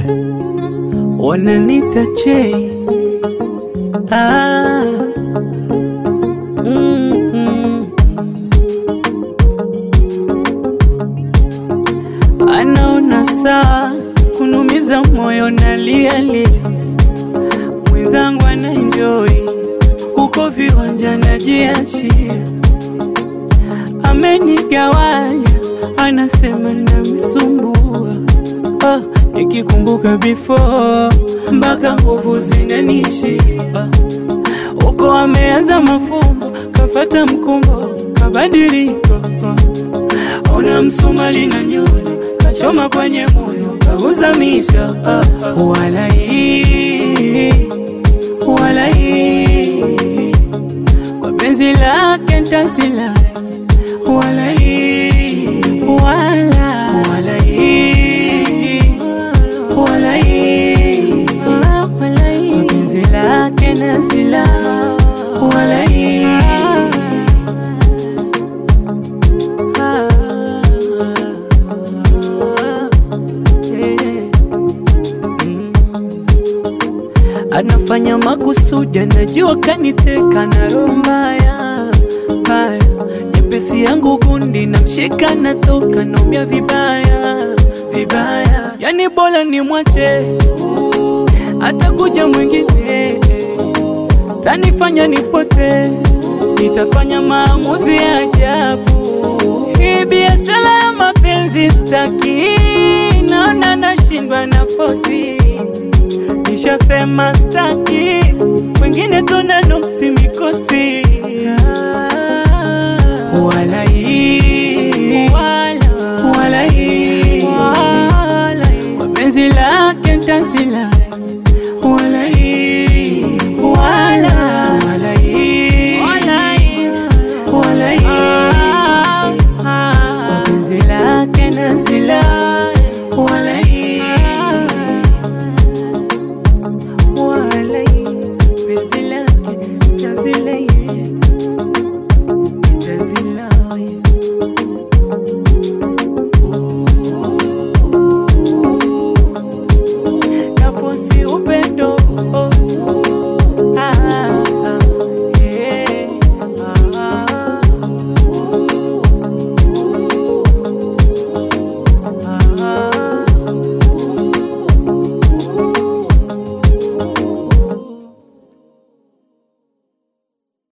wananita chei ah. mm, mm. anaona saa kunumiza moyo nalialia, mwenzangu anaenjoi huko viwanja najiachia, amenigawanya anasema namsumbua ah, nikikumbuka before mpaka nguvu zinanishia huko ameanza mafumbo kafata mkumbo kabadiliko ona msumali na nyoni kachoma kwenye moyo kauzamisha ah, ah. walai walai kwa penzi lake ntasila walai wala walai walai kwa penzi lake nasila walai Ah, yeah. Mm. anafanya makusudi, anajua kaniteka na roho mbaya mbaya, nyepesi yangu gundi namshika, natoka naumia vibaya vibaya, yani bora ni mwache, atakuja mwingine tanifanya nipote, nitafanya maamuzi ya ajabu. Hii biashara ya mapenzi staki, naona nashindwa nafosi nishasema staki wengine tona nuksi mikosi walai wala walai wapenzi lake ntasila